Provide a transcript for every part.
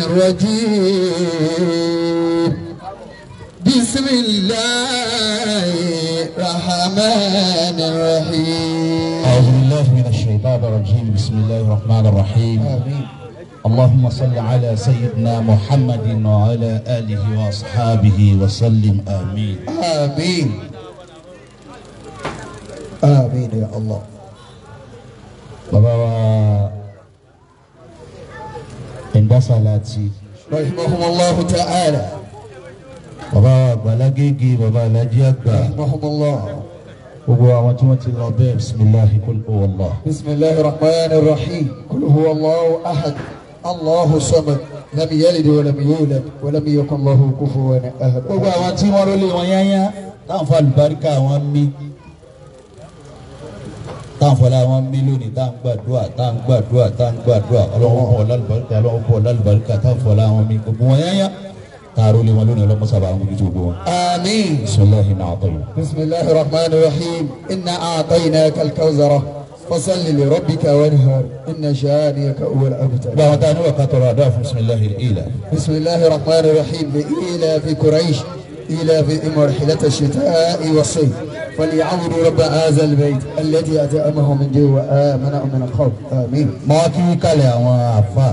الرجيم بسم الله الرحمن الرحيم أعوذ بالله من الشيطان الرجيم بسم الله الرحمن الرحيم آمين اللهم صل على سيدنا محمد وعلى آله وأصحابه وسلم آمين آمين آمين يا الله bàbá wa ẹ̀ńdá sàlátì رحمهم الله تعالى bàbá wa àgbàlágége bàbá alájí àgbà رحمهم الله gbogbo àwọn tí wọ́n ti lọ bẹ́ẹ̀ bisimilahi kul huwallah. بسم الله الرحمن الرحيم قل هو الله أحد الله الصمد لم يلد ولم يولد ولم يكن له كفوا أحد gbogbo àwọn tí wọ́n rólé wọn yányá táwọn fọ àlùbáríkà wọn mí táwọn fọlá wọn mí lónìí táwọn gbàdúrà táwọn gbàdúrà táwọn gbàdúrà ọlọ́wọ́n fọ lálùbáríkà ọlọ́wọ́n fọ lálùbáríkà táwọn fọlá wọn mí gbogbo wọn yányá táwọn rólé wọn lónìí ọlọ́mọ sábà wọn mójútó gbogbo wọn. آمين bisimilahi náà tọ́yọ̀. بسم الله الرحمن الرحيم إنا أعطيناك الكوثر فصل لربك وانهر إن شانئك هو الأبتر gbogbo àwọn táwọn níwọ̀ ká tọrọ àdúrà fún bisimilahi ilà. بسم الله الرحمن الرحيم لإيلاف قريش إيلاف مرحلة الشتاء والصيف فليعبدوا رب هذا البيت الذي أطعمهم من جوع وآمنهم من خوف آمين mọ kí kálẹ̀ àwọn àfa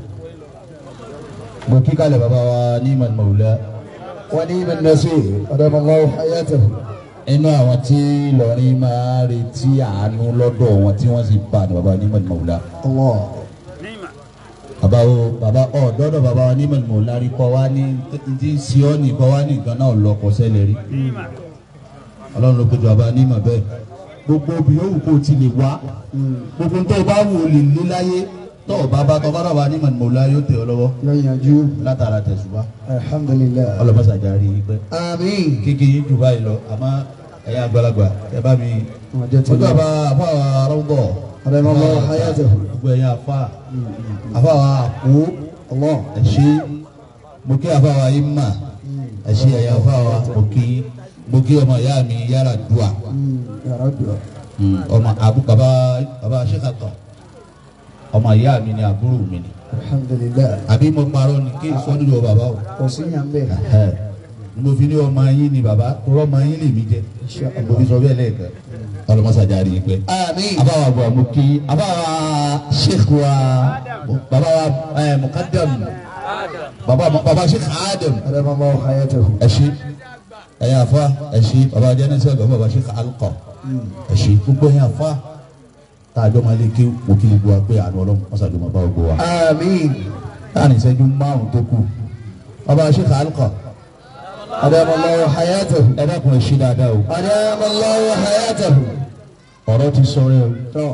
mo kí kálẹ̀ bàbá wa ní mọ̀lmọ̀lá ونيم النصير أدام الله حياته inú àwọn tí lọ́rin máa retí àánú lọ́dọ̀ wọn tí wọ́n sì bá ní bàbá wa ní mọ̀lmọ̀lá. الله bàbá o bàbá ọ dọ́dọ̀ bàbá wa ní mọ̀lmọ̀lá rí kọ́ wa ní ti siọ́ọ̀nì kọ́ wa ní nǹkan náà lọ kọ́ sẹ́lẹ̀ rí. ọlọ́run ló péjọ bàbá ní mọ̀ bẹ́ẹ̀ gbogbo obì yòówù kó o ti lè wá gbogbo tó o bá wù ú lè lé láyé tó o bá bá tọ́ bá bàbá ní mọ̀lmọ̀lá yóò tẹ̀ ọ́ lọ́wọ́ لا يجوب látara tẹ̀sùbá الحمد لله ọlọ́mọsàjà rí i pẹ́. آمين kékeré yín jù báyìí lọ àmọ́ ẹ̀yin àgbàlagbà ẹ bá mi. وجدت ojú الله àbá àfa àrọ́gbọ̀. أدام الله حياته gbogbo ẹ̀yin àfa àfa wa àpò الله ẹ̀ṣẹ́ mo kí àfa wa yín mà ẹ̀ṣẹ́ ẹ̀yin àfa wa mo kí mo kí ọmọ ìyá mi yára dùà أمم، يا رب ọmọ àbú bàbá bàbá sẹ́kàtọ̀ ọmọ ìyá mi ni àbúrò mi ni الحمد لله àbí mo parọ́ ni kí sọ́dúnrún bàbá o وصيا به ẹ̀ mo fi ní ọmọ yín ni bàbá kúrọ́ ọmọ yín lè mí jẹ إن شاء mo fi الله sọ bẹ́ẹ̀ lẹ́ẹ̀kan ọlọmọsàjà rí i pé. آمين abawa bu amuki abawa sheikh wa baba wa ẹ mukadam baba baba sheikh adam أدام الله حياته ẹṣin ẹyin afa ẹṣin baba jẹnẹsẹ baba baba sheikh alqa ẹṣin gbogbo ẹyin afa tààjọ máa lè ké òkè gbogbo wa pé àánú ọlọ́run mọ́sàdùn máa bá gbogbo wa. آمين láàrin ìṣẹ́jú márùn-ún tó kù baba sheikh alqa أدام الله حياته ẹ dákun ẹ ṣí dáadáa o أدام الله حياته ọ̀rọ̀ ti sọ̀rọ̀ o تو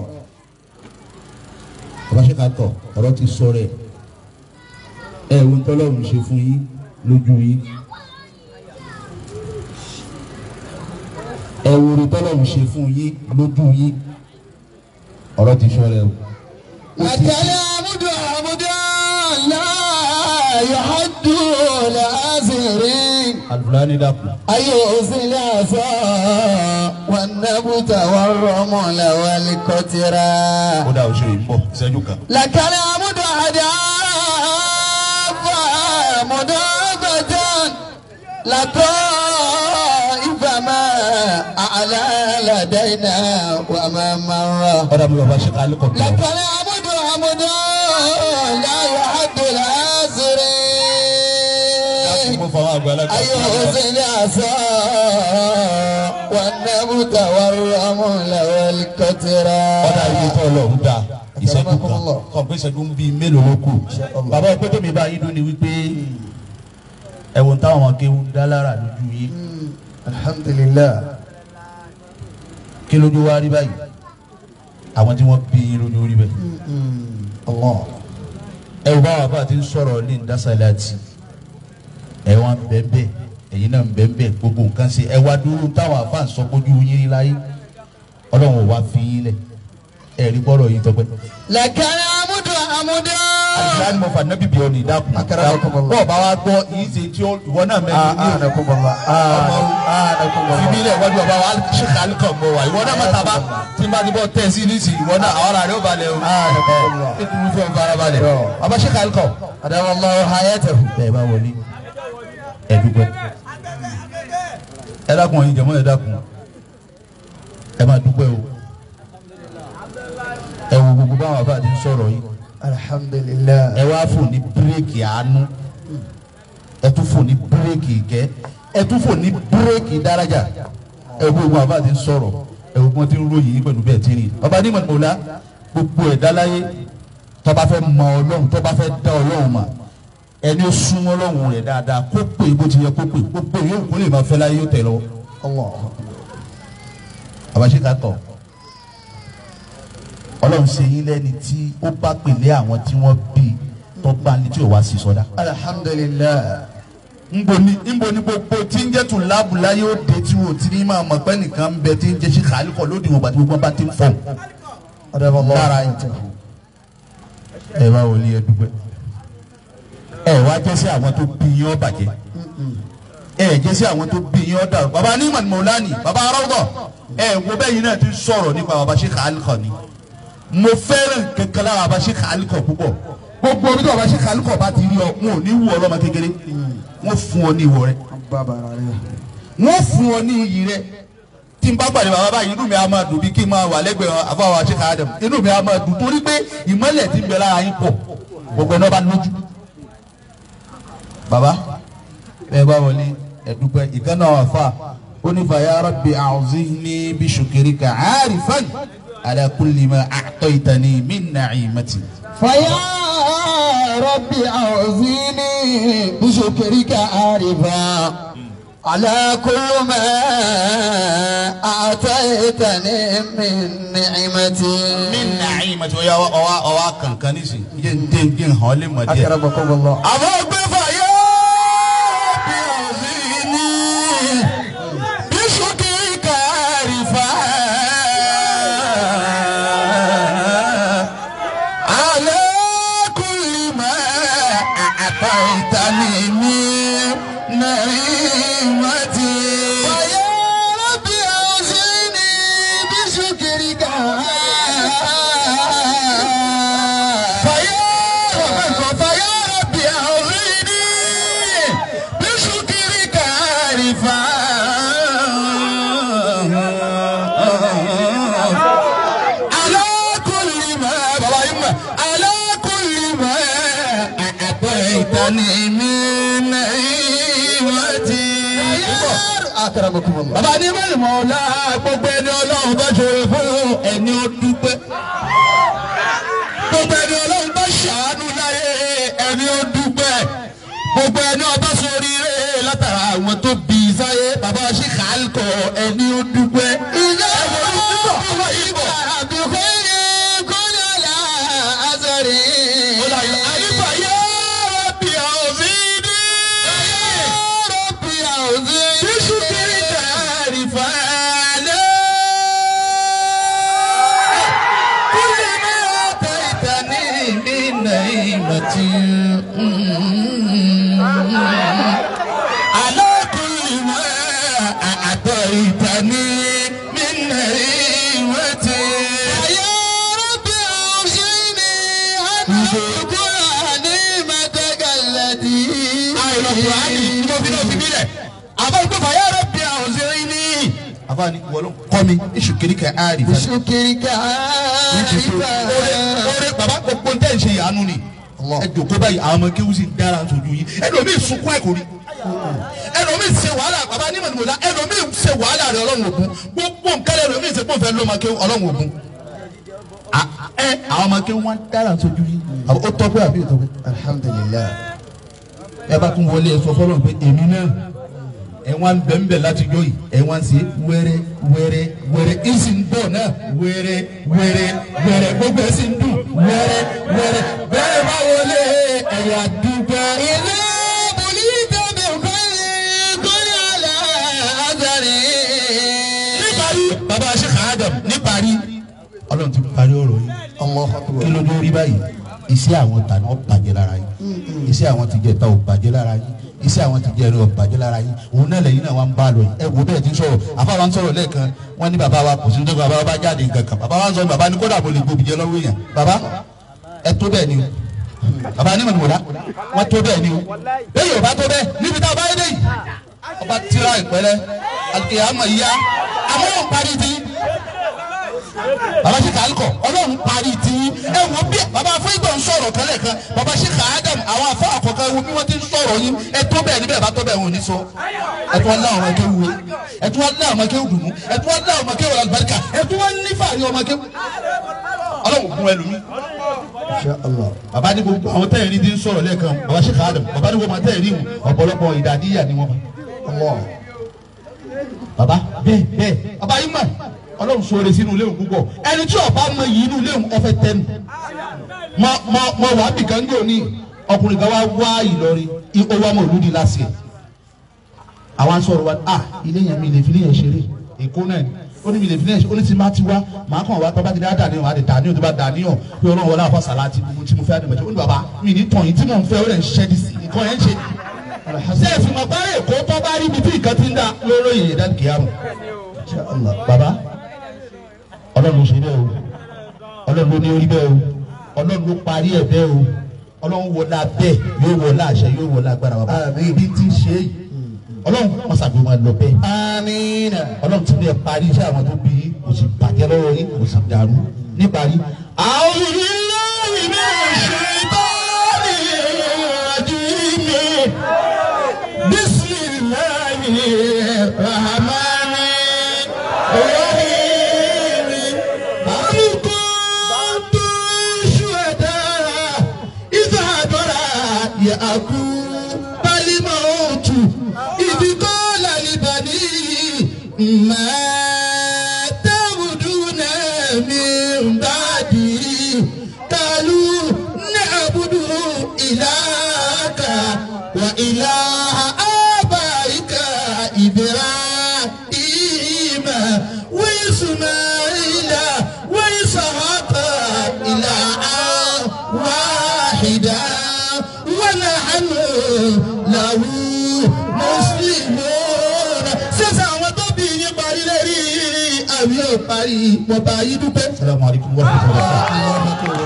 baba sheikh alqa ọ̀rọ̀ ti sọ̀rọ̀ ẹ wo ń tọ́lọ́run ṣe fún yín lójú yín ẹ wo ń tọ́lọ́run ṣe fún yín lójú yín ọ̀rọ̀ ti sọ̀rọ̀ o. لك العبد عبدا لا يحد العازرين alufulani dàkú. أيؤذي العصا والنبت والرمل والقطرة ó dà oṣù yìí ń bọ̀ ìṣẹ́jú kan. لك العبد عداف مدابة لطائف ما أعلى لدينا وما مر ọ̀dà mi bàbá ṣe kálí kọ̀ bí لك ọ. العبد عبد لا يحد العازرين mo fọwọ́ àgbàlagbà. أيهزي العصا والنبت والرمل والكترى ọ̀dà ibi tó lọ ń da ìṣẹ́jú kan Akramakumullah. kọ̀ pé ìṣẹ́jú ń bí mélòó ló kù. bàbá ọpẹ́ tó mi bá yín dún ni wípé ẹ̀wọ̀n táwọn ọmọ kéwù ń dá lára lójú yín الحمد لله kí lójú wá rí báyìí àwọn tí wọ́n bí yín lójú rí bẹ́ẹ̀. الله ẹ wò báwa bá ti ń sọ̀rọ̀ ní ìdásálàtì ẹ wá ń bẹ́ẹ̀ ẹ̀yin náà ń bẹ́ẹ̀ gbogbo nǹkan ṣe ẹ wá dúró táwọn àfa ń sọ kójú yín rí láyé ọlọ́run ò wá fi yín lẹ̀ ẹ rí bọ́rọ̀ yín tọpẹ́. لك العبد عمدا àdìsá ni mo fà nẹ́bí bíọ́ ní ìdákun Akramakumullah. bọ́ọ̀ bá wa gbọ́ yìí ṣe tí ó- ìwọ náà mẹ́rin ní o anakumullah anakumullah fìbí ilẹ̀ wọ́n ju ọba wa ṣe kálí kan mọ́ wa ìwọ náà má taba tí n bá ti bọ́ tẹ̀ sí nísì ìwọ náà àwọn ará rẹ̀ ó balẹ̀ o anakumullah ẹ kúrú fún ọba ara balẹ̀ ọba ṣe kálí kan. adamallahu hayatahu bẹ́ẹ̀ bá wọlé ẹ dúpẹ́ ẹ dákun ẹ̀yin jẹ̀mọ́ ẹ dákun ẹ máa dúpẹ́ o ẹ wo gbogbo báwọn àbá ti ń sọ̀rọ̀ yìí alhamdulillah ẹ wá fò ní bírèkì àánú ẹ tún fò ní bírèkì ìkẹ́ ẹ tún fò ní bírèkì dárájà ẹ wo gbogbo àbá ti ń sọ̀rọ̀ ẹ wo gbọ́n ti ń ròyìn yín pẹ̀lú bẹ́ẹ̀ tí rí ọba ní mọ̀lá gbogbo ẹ̀dá láyé tó bá fẹ́ mọ ọlọ́run tó bá fẹ́ dá ọlọ́run mà ẹni ó súnmọ́ ọlọ́run rẹ̀ dáadáa kó pè bó ti yẹ kó pè gbogbo yóò kó lè máa fẹ́ láyé yóò tẹ̀ lọ́wọ́ allah àbáṣe ká tọ̀ ọlọ́run ṣe yín lẹ́ni tí ó bá pèlé àwọn tí wọ́n bí tó bá ní tí ò wá sí sọdá. alhamdulillah nbo ni nbo ni gbogbo tí ń jẹ́ tún láàbù láyé ó de tí wò tí ní máa mọ̀ pé nìkan ń bẹ tí ń jẹ́ sí kàálí kọ̀ lóde ìwọ̀n bàtí gbogbo bá ti ń fọ̀. adamallahu Lára yín. hayatahu ẹ wá wọlé ẹ dúpẹ́ ẹ wá jẹ́ sí àwọn tó bí yín ó bàjẹ́ ẹ jẹ́ sí àwọn tó bí yín ó dàrú baba ní ìmọ̀ mọ̀lánì baba aráwọ̀ ẹ wo bẹ́ẹ̀ yín náà ti sọ̀rọ̀ nípa baba ṣe kàálí kọ̀ ni mo fẹ́ràn kankan lára baba ṣe kàálí kọ̀ púpọ̀ gbogbo omi tí baba ṣe kàálí kọ̀ bá ti rí ọ wọn ò ní wù ọ lọ́mọ kékeré wọ́n fún ọ ní ìwọ rẹ babara rẹ wọ́n fún ọ ní iyì rẹ tí n bá pàdé bàbá báyìí inú mi á máa dùn bí kí n máa wà lẹ́gbẹ̀ẹ́ àfọwọ́ àṣekà Adam inú mi á máa dùn torí pé ìmọ́lẹ̀ tí ń bẹ lára yín pọ̀ gbogbo ẹni ọba lójú. bàbá ẹ bá wọlé ẹdúpẹ́ ìkànnà àfa onífàyà rabbi a'uzni bi shukrika 'arifan ala kulli ma a'taytani min na'imati. فيا ربي أعوذني بشكرك عارفا على كل ما أعطيتني من نعمتي min na'imati ọ̀ya ọ̀wa ọ̀wa kankan nísìnyí jẹ́ ń dé ń dé ń hàn lé mọ̀ díẹ̀. أكرمكم الله àmọ́ gbé fàyà bí ọ̀sìn ní bíṣọ́kì kàrífà. alẹ́ kùlì mọ́ àtàìtàní mi nàìmọ́tì. فيا ربي أعوذني بشكرك fàyà fàyà bí ọ̀sìn ní bíṣọ́kì kàrífà. على كل ما بابا على كل ما أعطيتني من نعمتي أكرمكم الله bàbá ní mẹ́rin mọ́lá gbogbo ẹni ọlọ́run bá ṣòro fún ẹni ó dúpẹ́ gbogbo ẹni ọlọ́run bá ṣàánú láyé ẹni ó dúpẹ́ gbogbo ẹni ọba ṣoríire látara àwọn tó bí i sáyé bàbá ṣì kàálkọ̀ ẹni ó dúpẹ́. ìyá ẹ̀wọ̀n ló ń bọ̀ ọmọ yìí bọ̀. بخير كن على أثري Àyíká yá bí ọ̀sìnì. ربي أعوذني Bísú kiri kàrí fàlẹ́. Kúlẹ̀ ní ọ̀tá ìtàní ní nàìmọ̀tì. Alákùnrin máa àtọ̀ ìtàní ní nàìmọ̀tì. يا ربي أوصيني أن أذكر نعمتك التي àìlọ́kùnrin ní mo fi náà fi bílẹ̀ àbá ìgbé fàyà rẹ̀ bí àwọn òṣèré ní. àbá ni wọ́n ló kọ́ mi iṣu kiri kẹ́ àárí fẹ́. بشكرك عارفا oore baba gbogbo ntẹ́ ń ṣe ìyanu ni ẹ jòkó báyìí àwọn ọmọ kéwù sì ń dára sojú yìí ẹlòmíì sunkún ẹ̀kọ́ rí ẹlòmíì ṣe wàhálà baba ní mọ̀nìmọ̀lá ẹlòmíì ṣe wàhálà rẹ ọlọ́run ògún gbogbo nǹkan ẹlòmíì ṣe pọ̀nfẹ́ lọ́mọ kéwù ọlọ́run ògún ẹ àwọn ọmọ kéwù wọn dára sojú yìí ó tọ́ pé àbí ìtọ́ pé الحمد لله ẹ bá tún wọlé ẹ sọ fọlọ pé èmi náà ẹ wá ń bẹ̀ ń bẹ̀ láti jọ yìí ẹ wá ń ṣe wẹ́rẹ́ wẹ́rẹ́ wẹ́rẹ́ ẹ sì ń bọ̀ náà wẹ́rẹ́ wẹ́rẹ́ wẹ́rẹ́ gbogbo ẹ sì ń dùn wẹ́rẹ́ wẹ́rẹ́ bẹ́ẹ̀ bá wọlé ẹ̀yà dúpẹ́. إذا بليت بخير كن على أثري níparí bàbá Sheikh Adam níparí ọlọ́run ti parí ọ̀rọ̀ yìí الله kí أكبر ló dé rí báyìí iṣẹ́ àwọn tàná ó bàjẹ́ lára yín iṣẹ́ àwọn ti jẹ ta ò bàjẹ́ lára yín iṣẹ́ àwọn ti jẹ ẹrẹ ò bàjẹ́ lára yín òun náà lẹ́yìn náà wà ń bá a lọ yìí ẹ wo bẹ́ẹ̀ ti ń sọ̀rọ̀ àfa wa ń sọ̀rọ̀ lẹ́ẹ̀kan wọ́n ní bàbá wa kò sí nítorí bàbá wa bá jáde nǹkan kan bàbá wa ń sọ bàbá ní kódà mo lè gbòbí jẹ lọ́wọ́ èèyàn bàbá ẹ tó bẹ́ẹ̀ ni o bàbá ní mọ̀nìmọ̀lá wọ́n tó bẹ́ẹ̀ ni o bẹ́ẹ̀ yóò bá tó bẹ́ẹ̀ níbi tá a bá yé dé yìí ọba tíra ìpẹ́rẹ́ àti àmọ̀ yíyá àmọ́ wọn parí ti baba ṣe kà á kọ ọlọ́run parí ti ẹ wo bí baba fún ìgbà ń sọ̀rọ̀ kẹlẹ̀ kan baba ṣe kà á dàm àwọn afọ àkọ́kọ́ wo bí wọ́n ti ń sọ̀rọ̀ yín ẹ tó bẹ́ẹ̀ níbẹ̀ bá tó bẹ́ẹ̀ wọn ò ní sọ ẹ tó wá lá àwọn akéwù wé ẹ tó wá lá àwọn akéwù dùnú ẹ tó wá lá àwọn akéwù alibarika ẹ tó wá ní fàárí ọmọ akéwù ọlọ́run gun ẹlòmí. Insha Allah. baba ní gbogbo àwọn tẹ́yìn ní ti ń sọ̀rọ̀ lẹ́ẹ̀kan baba ṣe kà á dàm baba ní gbogbo àwọn tẹ́yìn ní ọ̀pọ̀lọpọ̀ ìdàdíyà ni wọ́n Allah. baba bẹ́ẹ̀ bẹ́ẹ̀ baba yìí mọ̀ ọlọ́run sọ̀rọ̀ sínú ilé òun púpọ̀ ẹni tí ọba mọ yìí inú ilé òun ọfẹ tẹnu mọ mọ mọ wà á bì kan gbé òní ọkùnrin kan wá wá Ìlọrin i- ó wá mọ olùdí lásìkò àwọn sọ̀rọ̀ wa ah ilé yẹn mi lè fi ilé yẹn ṣeré èkó náà ni ó ní mi lè fi ilé yẹn ṣeré ó ní ti má ti wá màá kàn wá tó bá ti dá dàníyàn wá lè dàníyàn tó bá dàníyàn pé ọlọ́run wọlé àfọ sàláàtì gbogbo tí mo fẹ́ àdìmọ̀jẹ́ ó ní bàbá mi ní tàn yín tí mò ń fẹ́ ó lè ń ṣiṣẹ́ dì sí nǹkan yẹn ń ṣe ṣé ẹ̀sìn mọ̀ báyìí èkó tó bá rí ibi tí nǹkan ti ń dá lóró yìí dá kìámù Insha Allah. baba ọlọ́run ló ṣe bẹ́ẹ̀ o ọlọ́run ló ní orí bẹ́ẹ̀ o ọlọ́run ló parí ẹ̀ bẹ́ẹ̀ o ọlọ́run wọlé abẹ́ yóò wọlé àṣẹ yóò wọlé agbára baba Àmín. ibi tí ń ṣe yìí ọlọ́run wọn ṣàbí wọn lọ bẹ́ẹ̀ Amina. ọlọ́run ti bẹ́ẹ̀ parí iṣẹ́ àwọn tó bí yín kò sì bàjẹ́ lọ́wọ́ yín kò sì dàrú níparí. àwọn ìlú ìlú ìṣètọ́ni ìrìnàjò bisimilayi rahmani rahim amukuntu suwada izadora yaku balimautu ibikola libani ma tabuduna min badi kalu na'budu ilaka wa ilaha abaika ibrahim wa ismaila wa ishaqa ilaha wahida wa nahnu lahu muslimun sísè àwọn tó bí yín parí lérí àmì ò parí wọ́n bá yín dúpẹ́. salamu alaykum wa rahmatulahi.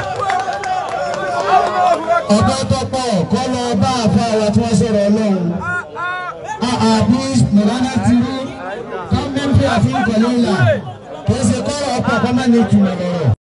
ọ̀dọ́ tó pọ̀ kọ́ lọ bá àfa wa tí wọ́n sọ̀rọ̀ ọlọ́run. àbí mọ̀lánà ti rí gọ́ọ̀mẹ̀ntì àti ìkọ̀lẹ́ ìlà kì í ṣe kọ́rọ̀ ọ̀pọ̀ kọ́mọ́ ní ìtumọ̀ lọ́rọ̀.